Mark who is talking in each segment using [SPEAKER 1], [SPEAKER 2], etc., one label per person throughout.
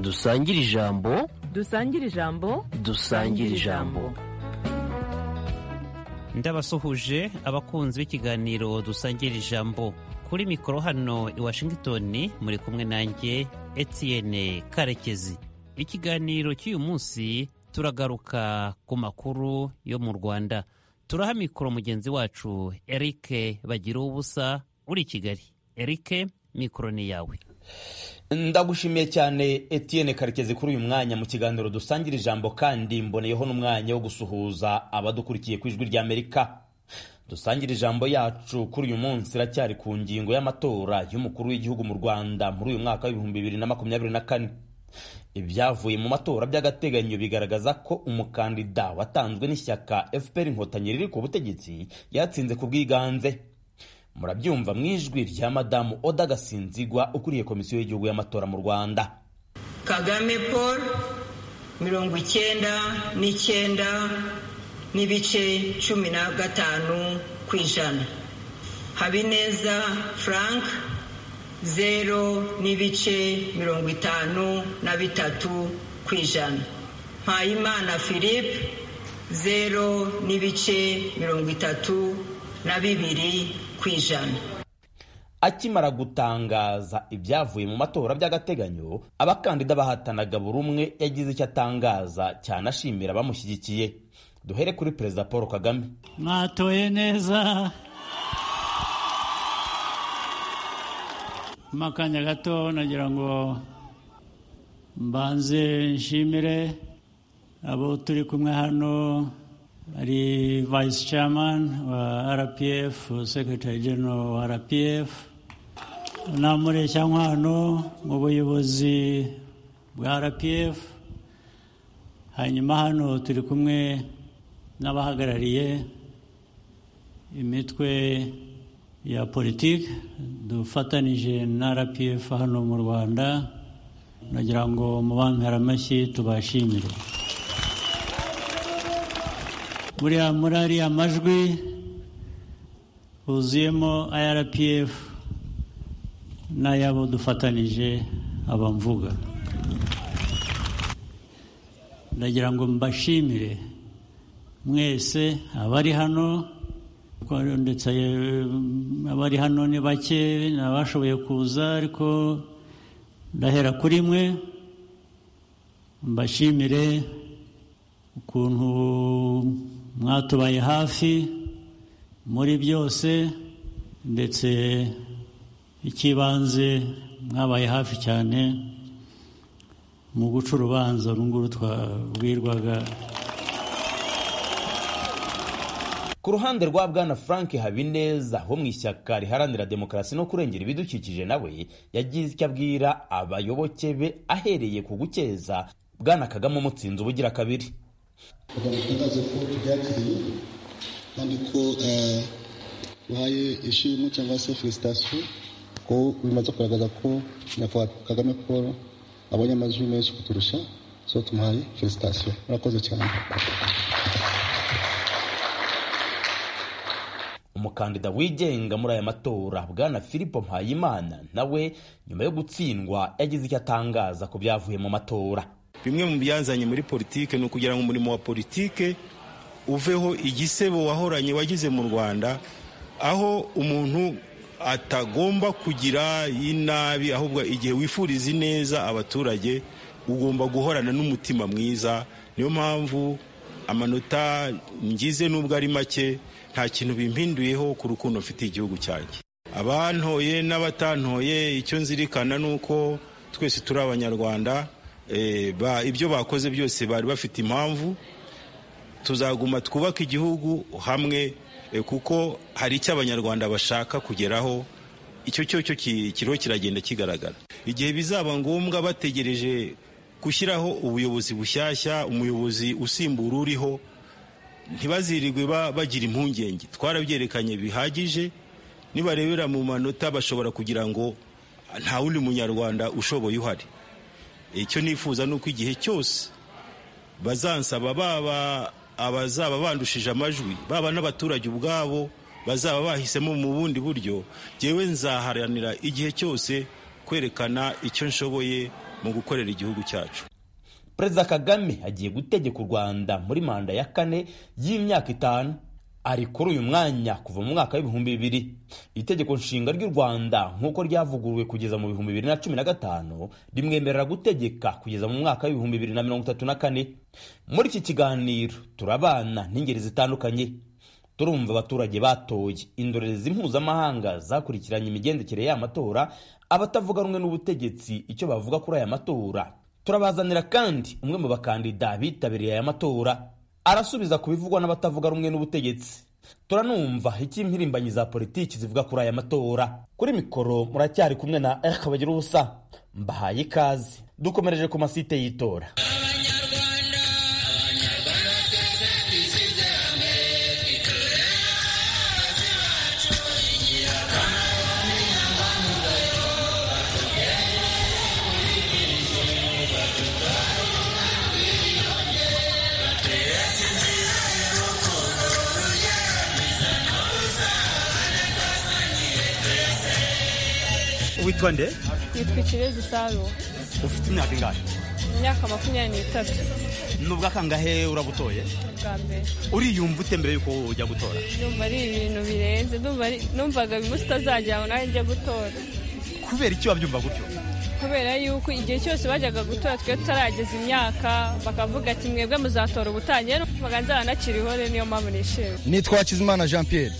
[SPEAKER 1] dusangire ijambo
[SPEAKER 2] dusangire ijambo
[SPEAKER 1] dusangire ijambo
[SPEAKER 3] ndabasuhuje abakunzi b'ikiganiro dusangira ijambo kuri mikoro hano i washington muri kumwe nanjye etienne karekezi ikiganiro cy'uyu munsi turagaruka ku makuru yo mu rwanda turaha mikoro mugenzi wacu erike bagira ubusa uri i kigali erike mikoro ni yawe
[SPEAKER 4] ndagushimiye cyane Etienne karekezi kuri uyu mwanya mu kiganiro dusangira ijambo kandi mboneyeho n'umwanya wo gusuhuza abadukurikiye ku ijwi ry'amerika dusangira ijambo yacu kuri uyu munsi iracyari ku ngingo y'amatora y'umukuru w'igihugu mu rwanda muri uyu mwaka w'ibihumbi bibiri na makumyabiri na kane ibyavuye mu matora by'agateganyo bigaragaza ko umukandida watanzwe n'ishyaka fpr inkotanyi riri ku butegetsi yatsinze ku bwiganze murabyumva mu ijwi rya madamu oda gasinzigwa ukuriye komisiyo y'igihugu y'amatora mu rwanda
[SPEAKER 5] kagame paul mirongo icyenda n'icyenda n'ibice cumi na gatanu ku ijana habineza frank zero n'ibice mirongo itanu na bitatu ku ijana mpayimana philippe zero n'ibice mirongo itatu na bibiri ku ijana
[SPEAKER 4] akimara gutangaza ibyavuye mu matora by'agateganyo abakandida bahatanaga buri umwe yagize icyo atangaza cyane ashimira abamushyigikiye duhere kuri perezida paul kagame
[SPEAKER 6] mwatoye neza mu akanya gato nagira ngo mbanze nshimire abo turi kumwe hano ari vayisi camani wa rpf sekirotari genero wa rpf na mureshyankwano mu buyobozi bwa rpf hanyuma hano turi kumwe n'abahagarariye imitwe ya politiki dufatanije na rpf hano mu rwanda nagira ngo mubampere amashyi tubashimire buriya muri ariya majwi huzuyemo irpf n'ayabo dufatanije abamvuga ndagira ngo mbashimire mwese abari hano ndetse abari hano ni bake n'abashoboye kuza ariko ndahera kuri mwe mbashimire ukuntu mwatubaye hafi muri byose ndetse icy'ibanze mwabaye hafi cyane mu guca urubanza runguru twabwirwaga
[SPEAKER 4] ku ruhande rwa bwana frank habineza ho mu ishyaka riharanira demokarasi no kurengera ibidukikije nawe yagize icyo abwira abayoboke be ahereye ku gukeza bwana kagame umutsinzi ubugira kabiri
[SPEAKER 7] reka dutangaze ko tubyakiriye kandi ko duhaye ishimwe cyangwa se felicitasiyo ko bimaze kugaragaza ko nyakubahwa kagame paul abonye amajwi menshi kuturusha so tumuhaye felicitasiyo murakoze cyane
[SPEAKER 4] umukandida wigenga muri aya matora bwana filipo mpayimana nawe nyuma yo gutsindwa yagize icyo atangaza ku byavuye mu matora
[SPEAKER 8] bimwe mu byanzanye muri politike ni ukugira ngo umurimo wa politike uveho igisebo wahoranye wagize mu rwanda aho umuntu atagomba kugira inabi ahubwo igihe wifuriza neza abaturage ugomba guhorana n'umutima mwiza niyo mpamvu amanota ngize n'ubwo ari make nta kintu bimpinduyeho ku rukundo mfitiye igihugu cyanjye abantoye n'abatantoye icyo nzirikana ni uko twese turi abanyarwanda ibyo bakoze byose bari bafite impamvu tuzaguma twubaka igihugu hamwe kuko hari icyo abanyarwanda bashaka kugeraho icyo cyo cyo kiriho kiragenda kigaragara igihe bizaba ngombwa bategereje gushyiraho ubuyobozi bushyashya umuyobozi usimbura uriho ntibazirirwe bagira impungenge twarabyerekanye bihagije nibarebera mu manota bashobora kugira ngo nta wundi munyarwanda ushoboye uhari icyo nifuza ni uko igihe cyose bazansaba baba abazaba bandushije amajwi baba n'abaturage ubwabo bazaba bahisemo mu bundi buryo ngewe nzaharanira igihe cyose kwerekana icyo nshoboye mu gukorera igihugu cyacu
[SPEAKER 4] perezida kagame agiye gutegeka u rwanda muri manda ya kane y'imyaka itanu ari kuri uyu mwanya kuva mu mwaka w'ibihumbi bibiri itegeko nshinga ry'u rwanda nk'uko ryavuguruwe kugeza mu bihumbi bibiri na cumi na gatanu rimwemerera gutegeka kugeza mu mwaka w'ibihumbi bibiri na mirongo itatu na kane muri iki kiganiro turabana n'ingeri zitandukanye turumva abaturage batoye indorerezi mpuzamahanga zakurikiranye imigendekere y'amatora abatavuga rumwe n'ubutegetsi icyo bavuga kuri aya matora turabazanira kandi umwe mu bakandida bitabiriye aya matora arasubiza ku bivugwa n'abatavuga rumwe n'ubutegetsi turanumva icyo impirimbanyi za politiki zivuga kuri aya matora kuri mikoro muracyari kumwe na eric bagira ubusa mbahaye ikaze dukomereje ku masite y'itora
[SPEAKER 9] witwa nde
[SPEAKER 10] nitwa ikirezi saro
[SPEAKER 9] ufite imyaka ingahe
[SPEAKER 10] imyaka makumyabiri n'itatu
[SPEAKER 9] nubwo kangahe urabutoye
[SPEAKER 10] bwa mbere
[SPEAKER 9] uriyumva ute mbere yuko ujya gutora
[SPEAKER 10] numva ari ibintu birenze numva ari- numvaga bimwe utazagera aho nanjye njya gutora
[SPEAKER 9] kubera iki wabyumva gutyo
[SPEAKER 10] kubera yuko igihe cyose bajyaga gutora twe tutarageza imyaka bakavuga ati mwebwe muzatora ubutaha njyewe numvaga nzanakiriho rero niyo mpamvu nishimye
[SPEAKER 11] nitwa hakizimana jean pierre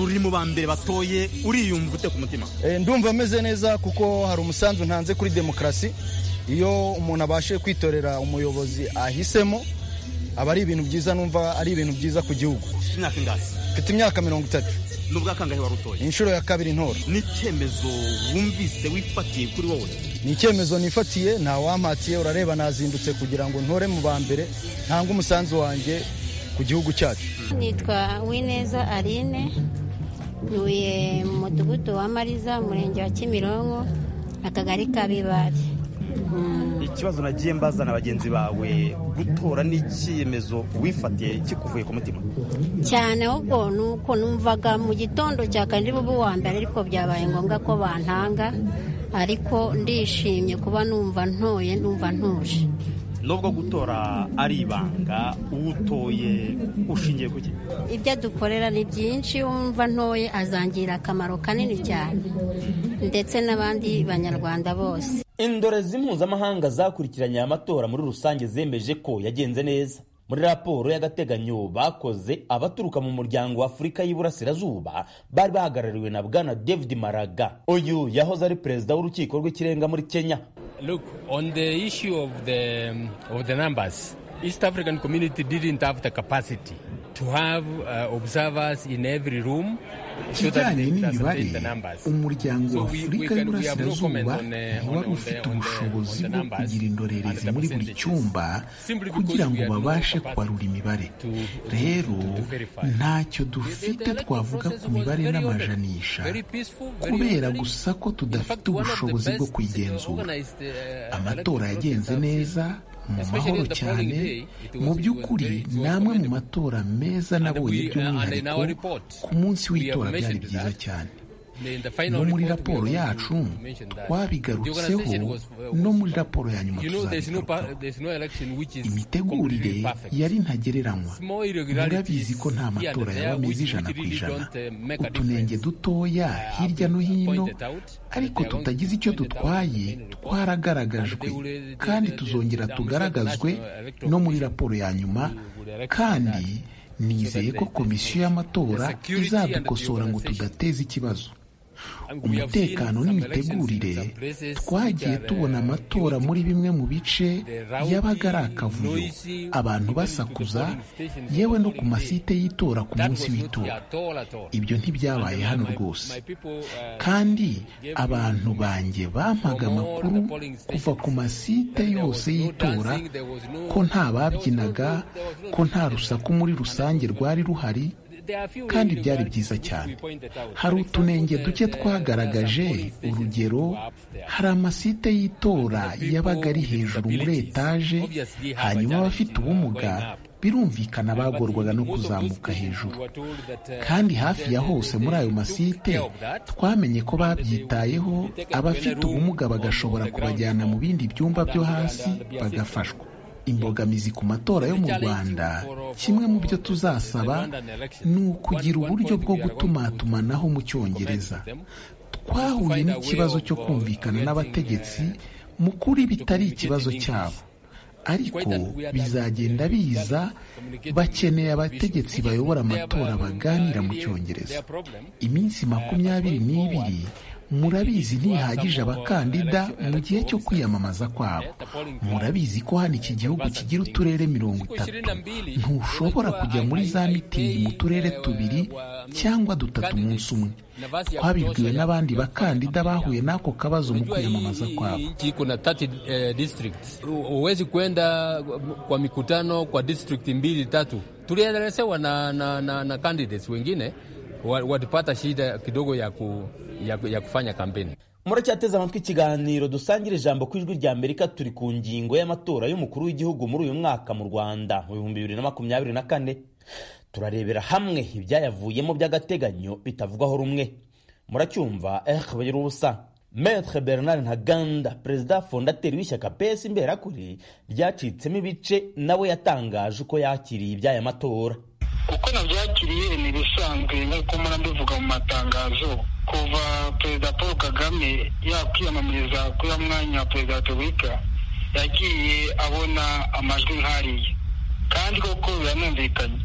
[SPEAKER 9] uri mu ba mbere batoye uriyumva ute ku mutima
[SPEAKER 11] Eh, ndumva meze neza kuko hari umusanzu ntanze kuri demokarasi iyo umuntu abashe kwitorera umuyobozi ahisemo aba ari ibintu byiza numva ari ibintu byiza ku gihugu
[SPEAKER 9] ufite imyaka ingahe
[SPEAKER 11] mfite imyaka mirongo itatu
[SPEAKER 9] nubwo kangahe warutoye
[SPEAKER 11] inshuro ya kabiri ntora
[SPEAKER 9] n'icyemezo wumvise wifatiye kuri wowe
[SPEAKER 11] ni icyemezo nifatiye nta wampatiye urareba nazindutse kugira ngo ntore mu ba mbere ntange umusanzu wanjye ku gihugu cyacu
[SPEAKER 12] nitwa wineza aline ntuye mu mudugudu wa mariza umurenge wa kimironko akagari ka bibari
[SPEAKER 9] ikibazo nagiye mbazana bagenzi bawe gutora n'icyemezo wifatiye kikuvuye ku mutima
[SPEAKER 12] cyane ahubwo ni uko numvaga mu gitondo cya kane bubu wa mbere ariko byabaye ngombwa ko bantanga ariko ndishimye kuba numva ntoye numva ntuje
[SPEAKER 9] nubwo gutora ari ibanga uwutoye ushingiye ku ki
[SPEAKER 12] ibyo dukorera ni byinshi wumva ntoye azangirira akamaro kanini cyane ndetse n'abandi banyarwanda bose
[SPEAKER 4] indorezi mpuzamahanga zakurikiranye aya matora muri rusange zemeje ko yagenze neza muri raporo y'agateganyo bakoze abaturuka mu muryango w'afurika y'iburasirazuba bari bahagarariwe na bwana david maraga uyu yahoze ari perezida w'urukiko rw'ikirenga muri kenya
[SPEAKER 13] Look, on the issue of the um, of the numbers, East African community didn't have the capacity to have uh, observers in every room so that
[SPEAKER 14] kijyanye
[SPEAKER 13] they
[SPEAKER 14] n'imibare
[SPEAKER 13] intercept the numbers.
[SPEAKER 14] umuryango
[SPEAKER 13] So
[SPEAKER 14] wa
[SPEAKER 13] we-
[SPEAKER 14] afurika
[SPEAKER 13] we can- we have no comment on, uh, on-
[SPEAKER 14] y'uburasirazuba ntiwari
[SPEAKER 13] on the-
[SPEAKER 14] ufite
[SPEAKER 13] on the-
[SPEAKER 14] ubushobozi
[SPEAKER 13] on the
[SPEAKER 14] bwo
[SPEAKER 13] numbers
[SPEAKER 14] kugira
[SPEAKER 13] and
[SPEAKER 14] indorerezi
[SPEAKER 13] the
[SPEAKER 14] muri buri
[SPEAKER 13] percentages.
[SPEAKER 14] cyumba
[SPEAKER 13] Simply because
[SPEAKER 14] kugira
[SPEAKER 13] we
[SPEAKER 14] ngo
[SPEAKER 13] had no
[SPEAKER 14] babashe
[SPEAKER 13] capacity
[SPEAKER 14] kubarura imibare
[SPEAKER 13] to- to-
[SPEAKER 14] rero
[SPEAKER 13] to- to verify.
[SPEAKER 14] ntacyo dufite twavuga ku mibare n'amajanisha kubera gusa ko tudafite ubushobozi bwo kuyigenzura amatora yagenze neza mu mahoro cyane mu by'ukuri ni amwe mu matora meza nabonye by'umwihariko ku munsi w'itora byari byiza cyane no muri raporo yacu twabigarutseho no muri raporo ya nyuma tuzabigarukaho imitegurire yari ntagereranywa murabizi ko nta matora yaba ameze ijana ku ijana utunenge dutoya hirya no hino ariko tutagize icyo dutwaye twaragaragajwe kandi tuzongera tugaragazwe no muri raporo ya nyuma kandi nizeye ko komisiyo y'amatora izadukosora ngo tudateza ikibazo umutekano n'imitegurire twagiye tubona amatora muri bimwe mu bice yabaga ari akavuyo abantu basakuza yewe no ku masite y'itora ku munsi w'itora ibyo ntibyabaye hano rwose kandi abantu banjye bampaga amakuru kuva ku masite yose y'itora ko nta babyinaga ko nta rusaku muri rusange rwari ruhari kandi byari byiza cyane hari utunenge duke twagaragaje urugero hari amasite y'itora yabaga ari hejuru muri etaje hanyuma abafite ubumuga birumvikana bagorwaga no kuzamuka hejuru kandi hafi ya hose muri ayo masite twamenye ko babyitayeho abafite ubumuga bagashobora kubajyana mu bindi byumba byo hasi bagafashwa imbogamizi ku matora yo mu rwanda kimwe mu byo tuzasaba ni ukugira uburyo bwo gutumatumanaho mu cyongereza twahuye n'ikibazo cyo kumvikana n'abategetsi mu kuri bitari ikibazo cyabo ariko bizagenda biza bakeneye abategetsi bayobora amatora baganira mu cyongereza iminsi makumyabiri n'ibiri murabizi ntihagije abakandida mu gihe cyo kwiyamamaza kwabo murabizi ko hano iki gihugu kigira uturere mirongo itatu ntushobora kujya muri za mitingi mu turere tubiri cyangwa dutatu munsi umwe twabibwiwe n'abandi bakandida bahuye n'ako kabazo mu kwiyamamaza kwabo
[SPEAKER 13] uwezi kwenda kwa mikutano kwa district mbili tatu tulielezewa na, na, na, na candidates wengine walipata shida kidogo ya, ku, ya, ya kufanya kampeni.
[SPEAKER 4] muracyateze amatwi ikiganiro dusangira ijambo ku ijwi rya amerika turi ku ngingo y'amatora y'umukuru w'igihugu muri uyu mwaka mu rwanda mu bihumbi bibiri na makumyabiri na kane turarebera hamwe ibyayavuyemo by'agateganyo bitavugwaho rumwe muracyumva eh bagira ubusa Maître Bernard Ntaganda perezida fondateri w'ishyaka PS imberakuri ryacitsemo ibice nawe yatangaje uko yakiriye iby'aya matora
[SPEAKER 15] uko nabyakiriye ni ibisanzwe nk'uko mpora mbivuga mu matangazo kuva perezida paul kagame yakwiyamamariza kuri ya mwanya wa perezida wa repubulika yagiye abona amajwi nk'ariya kandi koko biranumvikanye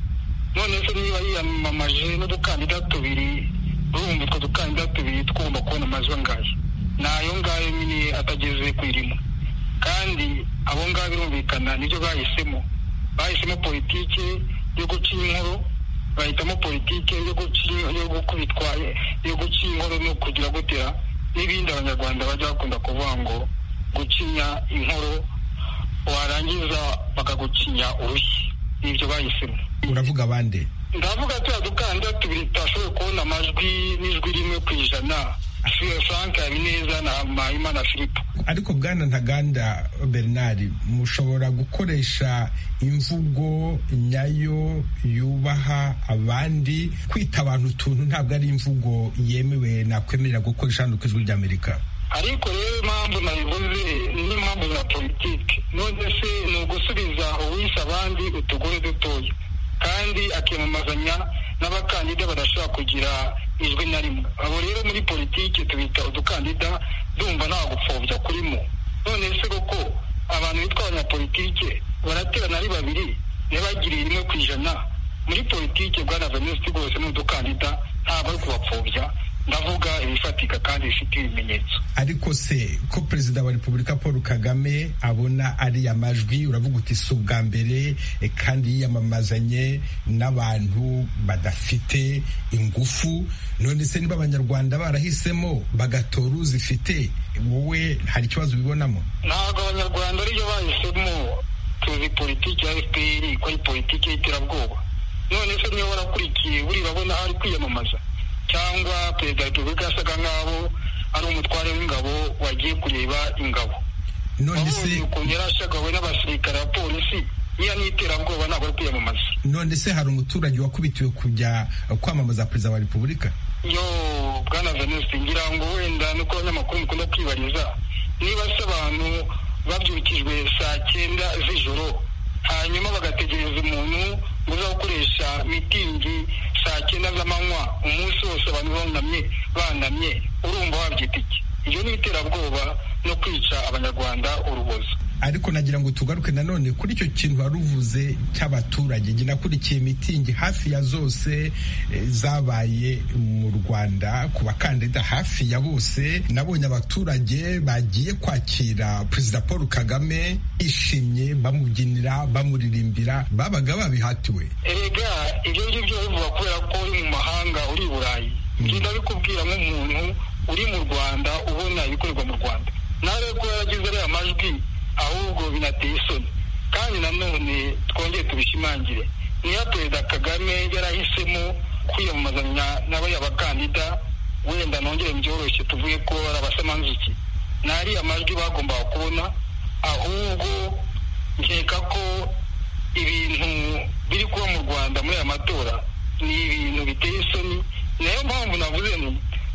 [SPEAKER 15] none se niba yiyamamaje n'udukandida tubiri urumva utwo dukandida tubiri twumva kubona amajwi angahe ni ayo ngayo nyine atageze ku irimo kandi abo ngabo birumvikana nibyo bahisemo bahisemo politiki yo guca inkuru bahitamo politiki yo gukubitwa yo guca inkuru no kugira gutera n'ibindi abanyarwanda bajya bakunda kuvuga ngo gucinya inkuru warangiza bakagucinya urushyi n'ibyo bahisemo
[SPEAKER 16] uravuga bande
[SPEAKER 15] ndavuga tuya dukandida tubiri tutashoboye kubona amajwi n'ijwi rimwe ku ijana frank habineza na mpayimana filipo
[SPEAKER 16] ariko bwana ntaganda bernard mushobora gukoresha imvugo nyayo yubaha abandi kwita abantu utuntu ntabwo ari imvugo yemewe nakwemerera gukoresha hano ku ijwi ry'amerika
[SPEAKER 15] ariko rero impamvu nayivuze n'impamvu za politiki none se ni ugusubiza uwishe abandi utugore dutoya kandi akiyamamazanya n'abakandida badashobora kugira ijwi na rimwe abo rero muri politiki tubita udukandida dumva nta gupfobya kurimo none se koko abantu bitwa abanyapolitike baraterana ari babiri ntibagiriye rimwe ku ijana muri politiki bwana venuste rwose ni udukandida ntabwo ari kubapfobya ndavuga ibifatika kandi bifite ibimenyetso
[SPEAKER 16] ariko se ko perezida wa repubulika paul kagame abona ariya majwi uravuga uti si ubwa mbere kandi yiyamamazanye n'abantu badafite ingufu none se niba abanyarwanda barahisemo bagatora uzifite wowe hari ikibazo ubibonamo
[SPEAKER 15] ntabwo abanyarwanda ariyo bahisemo tuzi politiki ya fpr ko ari politiki y'iterabwoba none se niba warakurikiye buri babona ari kwiyamamaza cyangwa perezida wa repubulika yasaga nk'aho ari umutware w'ingabo wagiye kureba ingabo
[SPEAKER 16] none se
[SPEAKER 15] ukuntu yari ashagawe n'abasirikare ba polisi niya n'iterabwoba ntabwo ari kwiyamamaza
[SPEAKER 16] none se hari umuturage wakubitiwe kujya kwamamaza perezida wa repubulika
[SPEAKER 15] yo bwana venuste ngira ngo wenda nuko abanyamakuru mukunda kwibariza niba se abantu babyukijwe saa cyenda z'ijoro hanyuma bagategereza umuntu uza gukoresha mitingi saa cyenda z'amanywa umunsi wose abantu bunamye banamye urumva wabyita iki iyo ni iterabwoba no kwica abanyarwanda urubozo
[SPEAKER 16] ariko nagira ngo tugaruke nanone kuri icyo kintu wari uvuze cy'abaturage njye nakurikiye mitingi hafi ya zose zabaye mu rwanda ku bakandida hafi ya bose nabonye abaturage bagiye kwakira perezida paul kagame bishimye bamubyinira bamuririmbira babaga babihatiwe
[SPEAKER 15] erega ibyo ngibyo bivuga kubera ko uri mu mahanga uri i burayi ngenda bikubwira nk'umuntu uri mu rwanda ubona ibikorerwa mu rwanda nawe kuba yaragize ariya majwi ahubwo binateye isoni kandi nanone twongere tubishimangire niyo perezida kagame yarahisemo kwiyamamazanya n'abariya bakandida wenda nongere byoroshye tuvuge ko ari abasamanzuki nariya majwi bagombaga kubona ahubwo nkeka ko ibintu biri kuba mu rwanda muri aya matora ni ibintu biteye isoni niyo mpamvu navuze ni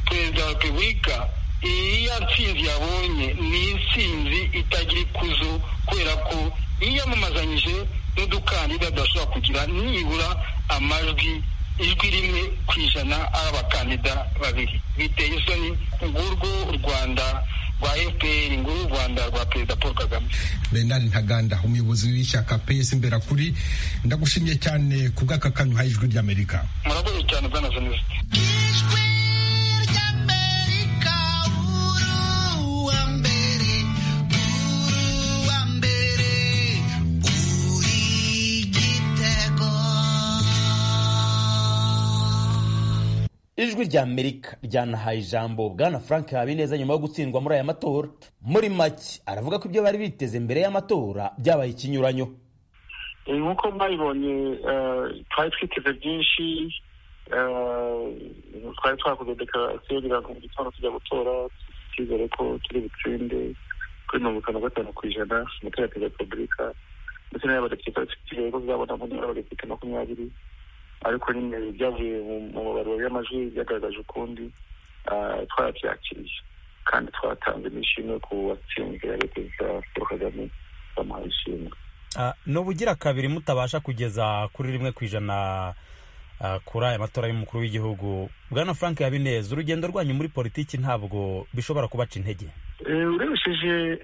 [SPEAKER 15] perezida wa repubulika iya nsinzi yabonye ni insinzi itagira ikuzo kubera ko yiyamamazanyije n'udukandida tudashobora kugira nibura amajwi ijwi rimwe ku ijana ari abakandida babiri biteye isoni ngurwo rwanda rwa fpr nguru rwanda rwa perezida paul kagame
[SPEAKER 16] bernard ntaganda umuyobozi w'ishyaka ps imberakuri ndagushimye cyane ku bw'akakanyu ha ijwi ry'amerika
[SPEAKER 15] murakoze cyane bwana venuste
[SPEAKER 4] ijwi rya amerika ryanahaye ijambo bwana frank habineza nyuma yo gutsindwa muri aya matora muri make aravuga ko ibyo bari biteze mbere y'amatora byabaye ikinyuranyo
[SPEAKER 17] nk'uko mwabibonye twari twiteze byinshi twari twakoze dekarasiyo kugira ngo mu gitondo tujya gutora twizere ko turi butsinde kuri mirongo itanu na gatanu ku ijana amatora ya perezida wa repubulika ndetse n'ay'abadepite twizere ko tuzabona umubare w'abadepite makumyabiri ariko nyine byavuye mu mubaro y'amajwi byagaragaje ukundi twarabyakiriye kandi twatanze n'ishimwe ku watsinze ari perezida paul kagame bamuhaye ishimwe
[SPEAKER 9] n'ubu ugira kabiri mutabasha kugeza kuri rimwe ku ijana kuri aya matora y'umukuru w'igihugu bwana frank habineza urugendo rwanyu muri politiki ntabwo bishobora kubaca intege
[SPEAKER 17] urebesheje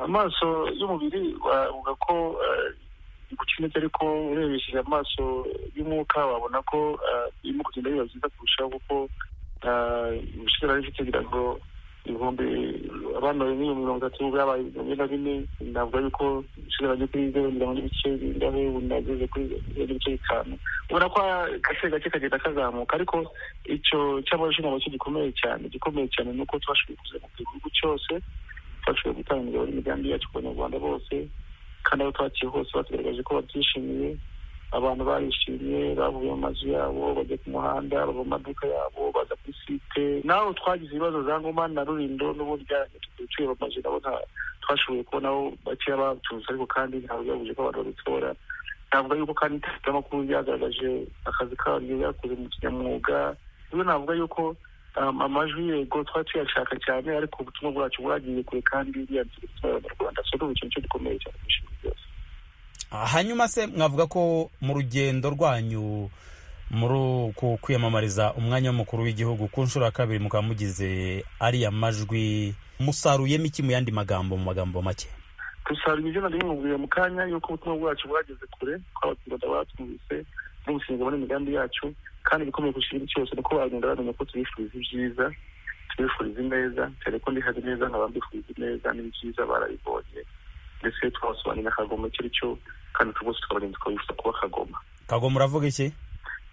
[SPEAKER 17] amaso y'umubiri wavuga ko gukinete ariko urebesheje amaso y'umwuka wabona ko irimo kugenda biba byiza kurushaho kuko ubushize bari bifite kugira ngo ibihumbi abana miliyoni mirongo itatu byabaye ibihumbi na bine navuga yuko ubushize bagiye kuri zeru mirongo n'ibice bingahe ubu nageze kuri zeru n'ibice bitanu ubona ko gake gake kagenda kazamuka ariko icyo cy'abajura nacyo gikomeye cyane gikomeye cyane ni uko twashoboye kuzamuka igihugu cyose twashoboye gutanga imigambi yacu ku banyarwanda bose kandi abo twakiriye hose batugaragaje ko babyishimiye abantu barishimye bavuye mu mazu yabo bajya ku muhanda bava mu maduka yabo baza kuri site naho twagize ibibazo za ngoma na rurindo n'ubundi byaragiye bamaze nabo twashoboye kubonaho bakeya batunze ariko kandi ntabwo byabuze ko abantu babitora navuga yuko kandi itangazamakuru ryagaragaje akazi karyo ryakoze mu kinyamwuga rero navuga yuko amajwi yego twari tuyashaka cyane ariko ubutumwa bwacu bwagiye kure kandi bwiyanzira gutwara abanyarwanda so ni ikintu gikomeye cyane kurusha byose
[SPEAKER 9] hanyuma se mwavuga ko mu rugendo rwanyu muri uku kwiyamamariza umwanya w'umukuru w'igihugu ku nshuro ya kabiri mukaba mugize ariya majwi musaruyemo iki mu yandi magambo mu magambo make
[SPEAKER 17] dusaruye izina rimwe mu kanya yuko ubutumwa bwacu bwageze kure ko abaturarwanda batwumvise n'umushinga muri imigambi yacu kandi ibikomeye ku kintu cyose ni uko bagenda bamenya ko tubifuriza ibyiza tubifuriza ineza cyane ko ndihaze neza nkaba mbifuriza ineza n'ibyiza barabibonye ndetse twabasobanurira akagoma icyo ari cyo kandi rwose tukabagenzi tukabifuza kuba akagoma
[SPEAKER 9] kagoma uravuga iki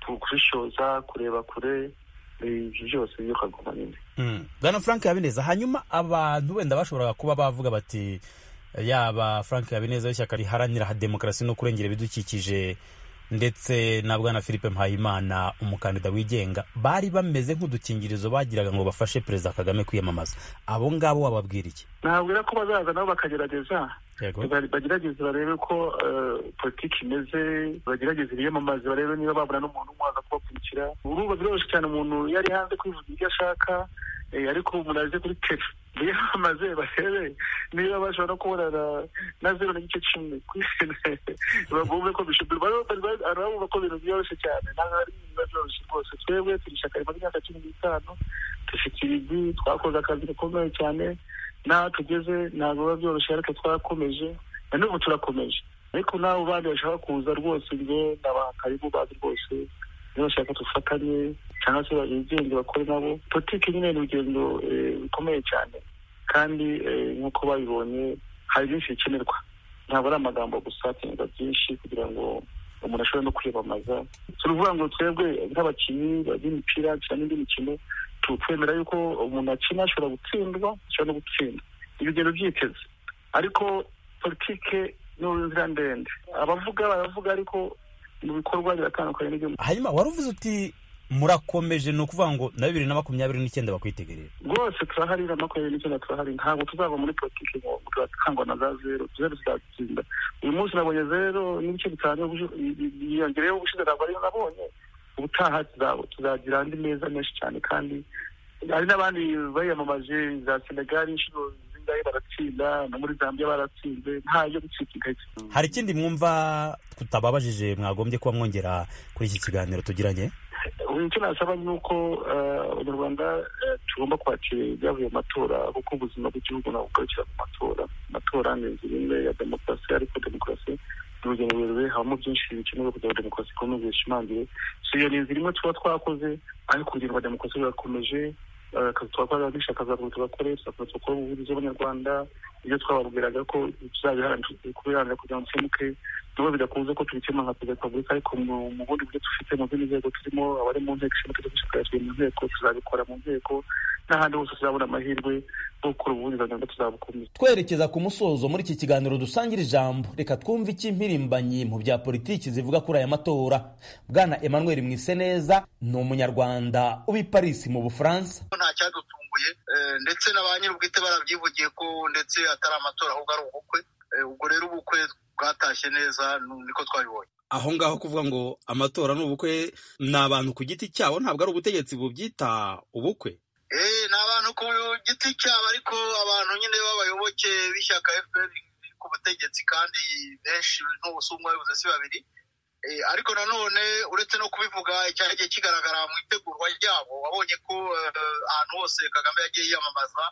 [SPEAKER 17] kubishoza kureba kure ibyo byose niyo kagoma nyine
[SPEAKER 9] bwana frank habineza hanyuma abantu wenda bashoboraga kuba bavuga bati yaba frank habineza w'ishyaka riharanira demokarasi no kurengera ibidukikije ndetse na bwana philippe mpayimana umukandida wigenga bari bameze nk'udukingirizo bagiraga ngo bafashe perezida kagame kwiyamamaza abo ngabo wababwira iki
[SPEAKER 17] nababwira ko bazaza nabo bakagerageza bagerageze barebe ko politiki imeze bagerageze biyamamaze barebe niba babona n'umuntu umwe waza kubakurikira uruba biroroshye cyane umuntu yari hanze kwivuga ibyo ashaka ariko umuntu aje kuri tele biyamamaze barebe niba bashobora no kubonana na zero n'igice cumi ku bagombe ko barabumva ko ibintu byoroshhe cyane ntabwo ari ibintu biba byoroshye rwose twebwe turi ishyaka rimaze imyaka cumi n'itanu dufite ibigwi twakoze akazi gakomeye cyane n'aho tugeze ntabwo biba byoroshye ariko twarakomeje na n'ubu turakomeje ariko nawe ubandi bashaka kuza rwose njye ndabaha karibu bazi rwose bashaka dufatanye cyangwa se bigenge bakore nabo politiki nyine ni urugendo rukomeye cyane kandi nk'uko babibonye hari byinshi bikenerwa ntabwo ari amagambo gusa hakenerwa byinshi kugira ngo umuntu ashobore no kwiyamamaza si ukuvuga ngo twebwe nk'abakinnyi b'imipira cyangwa indi mikino twemera yuko umuntu akina ashobora gutsindwa ashobora no gutsinda urugendo byiteze ariko politiki ni inzira ndende abavuga baravuga ariko mu bikorwa biratandukanye n'ibyo
[SPEAKER 9] hanyuma wari uvuze uti murakomeje ni ukuvuga ngo na bibiri na makumyabiri n'icyenda bakwitegerera
[SPEAKER 17] rwose turahari na makumyabiri n'icyenda turahari ntabwo tuzava muri politiki ngo turakangwa na za zero zero zizatsinda uyu munsi nabonye zero n'ibice bitanu yiyongereyeho ubushize ntabwo ariyo nabonye ubutaha tuzagira andi meza menshi cyane kandi hari n'abandi bayamamaje za senegali inshuro zingahe baratsinda no muri zambia baratsinze ntayo gucika intege
[SPEAKER 9] hari ikindi mwumva tutababajije mwagombye kuba mwongera kuri iki kiganiro tugiranye
[SPEAKER 17] icyo nasaba ni uko abanyarwanda tugomba kwakira ibyavuye mu matora kuko ubuzima bw'igihugu ntabwo bugarukira mu matora amatora ni inzira imwe ya demokarasi ariko demokarasi ni urugendo rurerure habamo byinshi bikenewe kugira ngo demokarasi ikomeze ishimangire si iyo ni inzira imwe tuba twakoze ariko urugendo rwa demokarasi rurakomeje akazi twakoraga dushaka kazakuru tugakore tuzakomeza gukora ubuvugizi bw'abanyarwanda ibyo twababwiraga ko tuzabiharanira kubiharanira kugira ngo bikemuke nabo bidakunze ko tubikemura nka perezida wa repubulika ariko mu bundi buryo dufite mu zindi nzego turimo abari mu nteko ishinga amategeko tukayagira mu nteko tuzabikora mu nteko n'ahandi hose tuzabona amahirwe yo gukora ubuvugizi abanyarwanda tuzabukomeza
[SPEAKER 4] twerekeza ku musozo muri iki kiganiro dusangira ijambo reka twumve icy'impirimbanyi mu bya politiki zivuga kuri aya matora bwana emmanuel mwiseneza ni umunyarwanda uba i paris mu bufaransa
[SPEAKER 18] nta cyadutunguye ndetse na ba nyir'ubwite barabyivugiye ko ndetse atari amatora ahubwo ari ubukwe ubwo rero ubukwe bwatashye neza niko twabibonye
[SPEAKER 9] aho ngaho kuvuga ngo amatora ni ubukwe ni abantu ku giti cyabo ntabwo ari ubutegetsi bubyita ubukwe
[SPEAKER 18] eee ni abantu ku giti cyabo ariko abantu nyine b'abayoboke b'ishyaka fpr ku butegetsi kandi benshi n'ubusumwa bivuze si babiri ariko nanone uretse no kubivuga cyagiye kigaragara mu itegurwa ryabo wabonye ko ahantu hose kagame yagiye yiyamamaza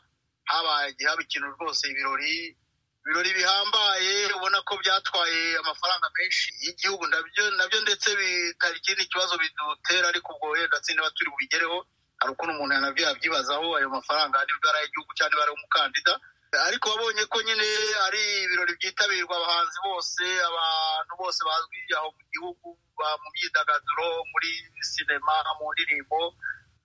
[SPEAKER 18] habaye haba ikintu rwose ibirori ibirori bihambaye ubona ko byatwaye amafaranga menshi y'igihugu nabyo ndetse bitari ikindi kibazo bidutera ariko ubwo wenda niba turi bubigereho hari ukuntu umuntu yanabyo yabyibazaho ayo mafaranga nibwo ari ay'igihugu cyangwa niba ari umukandida ariko wabonye ko nyine ari ibirori byitabirwa abahanzi bose abantu bose bazwi aho mu gihugu mu myidagaduro muri sinema mu ndirimbo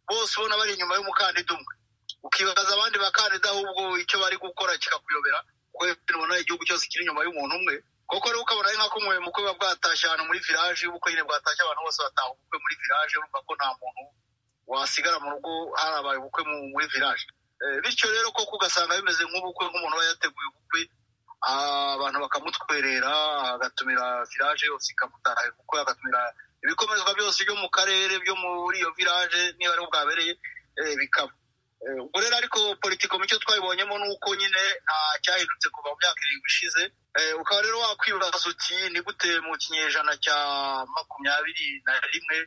[SPEAKER 18] bose ubona bari inyuma y'umukandida umwe ukibaza abandi bakandida ahubwo icyo bari gukora kikakuyobera ubona igihugu cyose kiri inyuma y'umuntu umwe kuko rero ukabona nk'ako umuwe mukwe buba bwatashye ahantu muri viraje ubukwe nyine bwatashye abantu bose bataha ubukwe muri viraje urumva ko nta muntu wasigara mu rugo harabaye ubukwe muri viraje bityo rero koko ugasanga bimeze nk'ubukwe nk'umuntu aba yateguye ubukwe abantu bakamutwerera agatumira viraje yose ikamutahira ubukwe agatumira ibikomezwa byose byo mu karere byo muri iyo viraje niba ariho bwabereye bikaba ubwo rero ariko politiko mu cyo twabibonyemo ni uko nyine nta cyahindutse kuva mu myaka irindwi ishize ukaba rero wakwibaza uti ni gute mu kinyejana cya makumyabiri na rimwe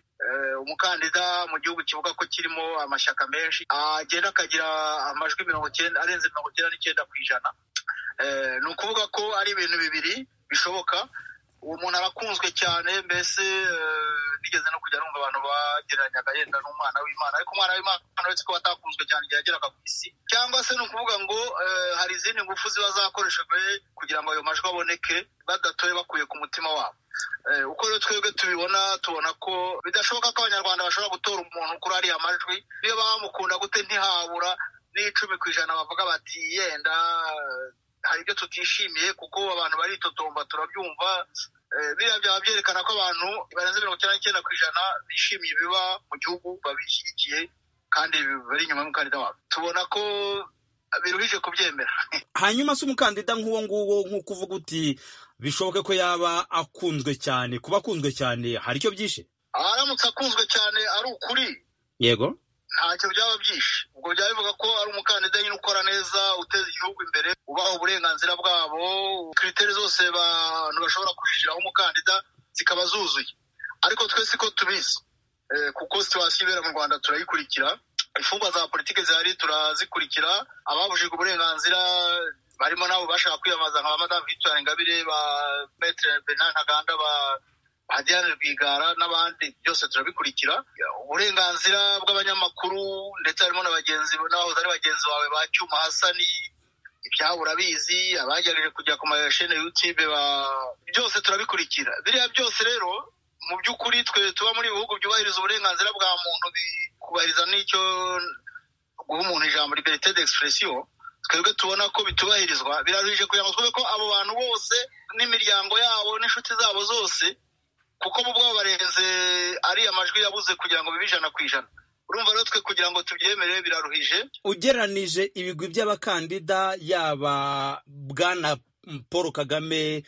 [SPEAKER 18] umukandida mu gihugu kivuga ko kirimo amashyaka menshi agenda akagira amajwi mirongo icyenda arenze mirongo icyenda n'icyenda ku ijana ni ukuvuga ko ari ibintu bibiri bishoboka uwo muntu arakunzwe cyane mbese nigeze no kujya numva abantu bagereranyaga yenda n'umwana w'imana ariko umwana w'imana uretse ko batakunzwe cyane igihe yageraga ku isi cyangwa se ni ukuvuga ngo hari izindi ngufu ziba zakoreshejwe kugira ngo ayo majwi aboneke badatoye bakuye ku mutima wabo uko rero twebwe tubibona tubona ko bidashoboka ko abanyarwanda bashobora gutora umuntu kuri ariya majwi niyo baba bamukunda gute ntihabura n'icumi ku ijana bavuga bati yenda hari ibyo tutishimiye kuko abantu baritotomba turabyumva biriya byaba byerekana ko abantu barenze mirongo icyenda n'icyenda ku ijana bishimiye ibiba mu gihugu babishyigikiye kandi bari inyuma y'umukandida wabo tubona ko biruhije kubyemera
[SPEAKER 9] hanyuma se umukandida nk'uwo nguwo nk'uko uvuga uti bishoboke ko yaba akunzwe cyane kuba akunzwe cyane hari icyo byishe
[SPEAKER 18] aramutse akunzwe cyane ari ukuri
[SPEAKER 9] yego
[SPEAKER 18] ntacyo byaba byinshi ubwo byaba bivuga ko ari umukandida nyine ukora neza uteza igihugu imbere ubaha uburenganzira bwabo kiriteri zose abantu bashobora kujijiraho umukandida zikaba zuzuye ariko twese ko tubizi kuko situwasiyo ibera mu rwanda turayikurikira imfungwa za politiki zihari turazikurikira ababujijwe uburenganzira barimo nabo bashaka kwiyamamaza nka ba madamu victoire ingabire ba metere bernard ntaganda ba hadiane rwigara n'abandi byose turabikurikira uburenganzira bw'abanyamakuru ndetse harimo na bagenzi n'abahoze ari bagenzi bawe ba cyuma hasani ibyabo urabizi abagerageje kujya ku mashene yutube byose turabikurikira biriya byose rero mu by'ukuri twe tuba muri bihugu byubahiriza uburenganzira bwa muntu bikubahiriza n'icyo guha umuntu ijambo liberite d'expression twebwe tubona ko bitubahirizwa biraruhije kugira ngo twumve ko abo bantu bose n'imiryango yabo n'inshuti zabo zose kuko bo ubwabo barenze ariya majwi yabuze kugira ngo bibe ijana ku ijana urumva rero twe kugira ngo tubyemere biraruhije
[SPEAKER 4] ugereranije ibigwi by'abakandida yaba bwana paul kagame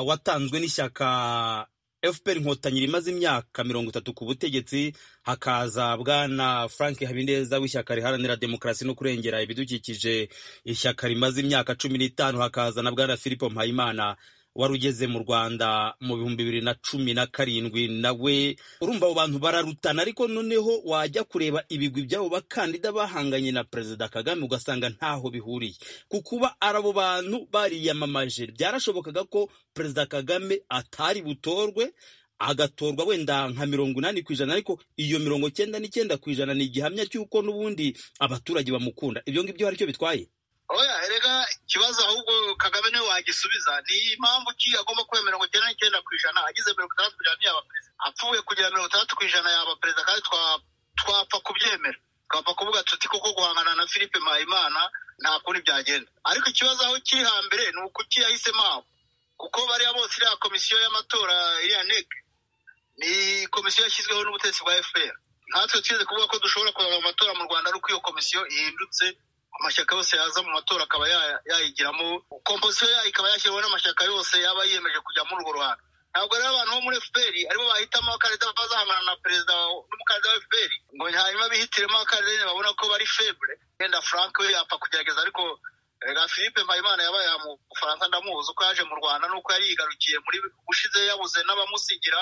[SPEAKER 4] watanzwe n'ishyaka fpr inkotanyi rimaze imyaka mirongo itatu ku butegetsi hakaza bwana frank habineza w'ishyaka riharanira demokarasi no kurengera ibidukikije ishyaka rimaze imyaka cumi n'itanu hakaza na bwana filipo mpayimana wari ugeze mu rwanda mu bihumbi bibiri na cumi na karindwi nawe urumva abo bantu bararutana ariko noneho wajya kureba ibigwi by'abo bakandida bahanganye na perezida kagame ugasanga ntaho bihuriye ku kuba ari abo bantu bariyamamaje byarashobokaga ko perezida kagame atari butorwe agatorwa wenda nka mirongo inani ku ijana ariko iyo mirongo cyenda n'icyenda ku ijana ni igihamya cy'uko n'ubundi abaturage bamukunda ibyo ngibyo hari icyo bitwaye
[SPEAKER 18] oya erega ikibazo ahubwo kagame niwe wagisubiza ni impamvu ki agomba kuba mirongo icyenda n'icyenda ku ijana agize mirongo itandatu ku ijana yaba perezida apfuye kugira mirongo itandatu ku ijana yaba perezida kandi twapfa kubyemera twapfa kuvuga tuti koko guhangana na philippe mpayimana nta kundi byagenda ariko ikibazo aho kiri hambere ni ukuki yahisemo aho kuko bariya bose iriya komisiyo y'amatora iriya neg ni komisiyo yashyizweho n'ubutegetsi bwa fpr natwe twize kuvuga ko dushobora kureba amatora mu rwanda ari uko iyo komisiyo ihindutse amashyaka yose yaza mu matora akaba yayigiramo komposiyo yayo ikaba yashyiriweho n'amashyaka yose yaba yiyemeje kujya muri urwo ruhando ntabwo rero abantu bo muri fpr aribo bahitamo abakandida bazahangana na perezida n'umukandida wa fpr ngo hanyuma bihitiremo abakandida babona ko bari febre wenda frank we yapfa kugerageza ariko rega philippe mpayimana yabaye mu bufaransa ndamuzi uko yaje mu rwanda n'uko yari yigarukiye muri ushize yabuze n'abamusigira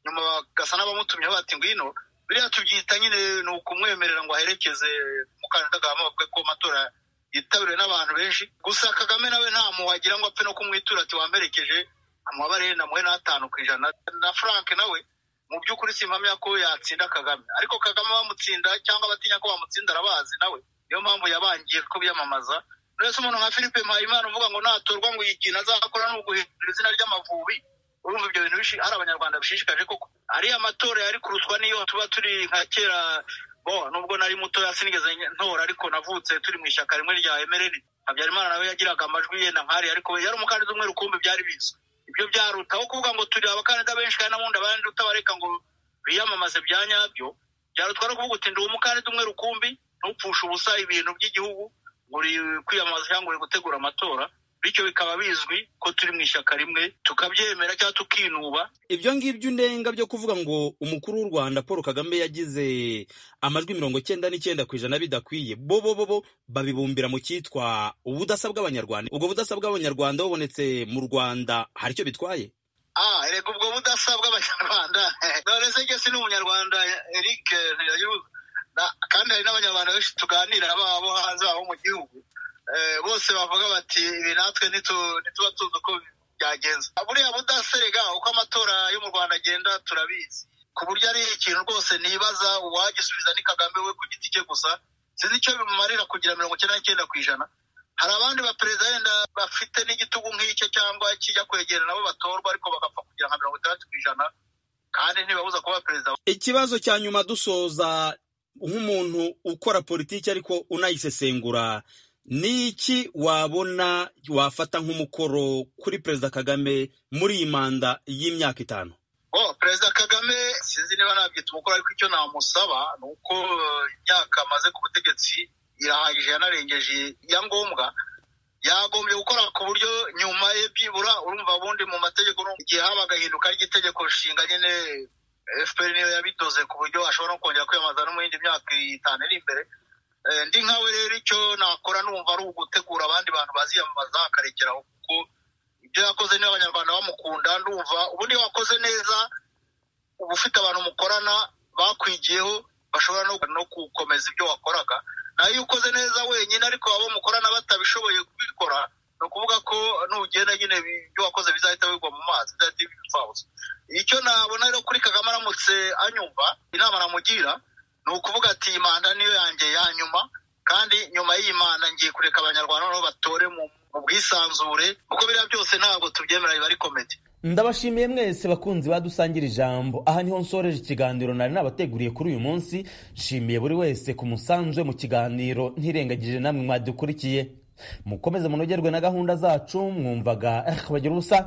[SPEAKER 18] nyuma bagasa n'abamutumyeho bati ngwino biriya tubyita nyine ni ukumwemerera ngo aherekeze umukandida kagame bavuga ko amatora yitabiriwe n'abantu benshi gusa kagame nawe nta wagira ngo apfe no kumwitura ati wamperekeje amabare namuhe n'atanu ku ijana na frank nawe mu by'ukuri simpamya ko yatsinda kagame ariko kagame bamutsinda cyangwa batinya ko bamutsinda arabazi nawe niyo mpamvu yabangiye ko biyamamaza rwose umuntu nka philippe mpayimana uvuga ngo natorwa ngo iyi kintu azakora ni uguhindura izina ry'amavubi urumva ibyo bintu bishi ari abanyarwanda bishishikaje koko ariya matora yari kuruswa niyo tuba turi nka kera bo nubwo nari mutoya sinigeze ntora ariko navutse turi mu ishyaka rimwe rya emereni habyarimana nawe yagiraga amajwi yenda nkari ariko yari umukandida umwe rukumbi byari bizwi ibyo byaruta aho kuvuga ngo turi abakandida benshi kandi n'ubundi abandi utabareka ngo biyamamaze bya nyabyo byarutwa no kuvuga uti ndi umukandida umwe rukumbi ntupfushe ubusa ibintu by'igihugu ngo uri kwiyamamaza cyangwa uri gutegura amatora bityo bikaba bizwi ko turi mu ishyaka rimwe tukabyemera cyangwa tukinuba
[SPEAKER 4] ibyo ngibyo unenga byo kuvuga ngo umukuru w'u rwanda paul kagame yagize amajwi mirongo cyenda n'icyenda ku ijana bidakwiye bo bo bo babibumbira mu cyitwa ubudasa bw'abanyarwanda ubwo budasa bw'abanyarwanda bubonetse mu rwanda hari icyo bitwaye
[SPEAKER 18] ah reka ubwo budasa bw'abanyarwanda none se jye ni umunyarwanda eric kandi hari n'abanyarwanda benshi tuganira babo hanze babo mu gihugu bose bavuga bati ibi natwe ntituba tuzi uko byagenze buriya budaserega uko amatora yo mu rwanda agenda turabizi ku buryo ari ikintu rwose ntibaza uwagisubiza ni kagame we ku giti cye gusa sinzi icyo bimumarira kugira mirongo icyenda n'icyenda ku ijana hari abandi baperezida wenda bafite n'igitugu nk'icyo cyangwa kijya kwegera nabo batorwa ariko bagapfa kugira nka mirongo itandatu ku ijana kandi ntibabuza kuba perezida
[SPEAKER 4] ikibazo cya nyuma dusoza nk'umuntu ukora politiki ariko unayisesengura ni iki wabona wafata nk'umukoro kuri perezida kagame muri iyi manda y'imyaka itanu
[SPEAKER 18] perezida kagame sinzi niba nabyita umukoro ariko icyo namusaba ni uko imyaka amaze ku butegetsi irahagije yanarengeje iya ngombwa yagombye gukora ku buryo nyuma ye byibura urumva bundi mu mategeko igihe haba agahinduka ry'itegeko nshinga nyine fpr niyo yabidoze ku buryo ashobora no kongera kwiyamamaza no mu yindi myaka itanu iri imbere ndi nkawe rero icyo nakora numva ari ugutegura abandi bantu baziyamamaza akarekeraho kuko ibyo yakoze niba abanyarwanda bamukunda ndumva ubundi wakoze neza uba ufite abantu mukorana bakwigiyeho bashobora no gukomeza ibyo wakoraga nayo iyo ukoze neza wenyine ariko abo mukorana batabishoboye kubikora ni ukuvuga ko nugenda nyine ibyo wakoze bizahita bigwa mu mazi bizahita bipfabusa icyo nabona rero kuri kagame aramutse anyumva inama namugira ni ukuvuga ati iyi manda niyo yanjye ya nyuma kandi nyuma y'iyi manda ngiye kureka abanyarwanda noneho batore mu bwisanzure kuko biriya byose ntabwo tubyemera biba ari komedi
[SPEAKER 4] ndabashimiye mwese bakunzi badusangira ijambo aha niho nsoreje ikiganiro nari nabateguriye kuri uyu munsi nshimiye buri wese ku musanzu we mu kiganiro ntirengagije namwe mwadukurikiye mukomeze munogerwe na gahunda zacu mwumvaga bagira ubusa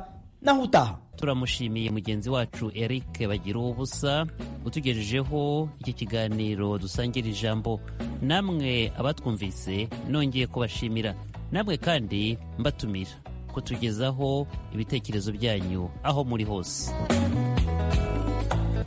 [SPEAKER 4] naho utaha
[SPEAKER 3] turamushimiye mugenzi wacu eric bagira ubusa utugejejeho iki kiganiro dusangira ijambo namwe abatwumvise nongeye kubashimira namwe kandi mbatumira kutugezaho ibitekerezo byanyu aho muri hose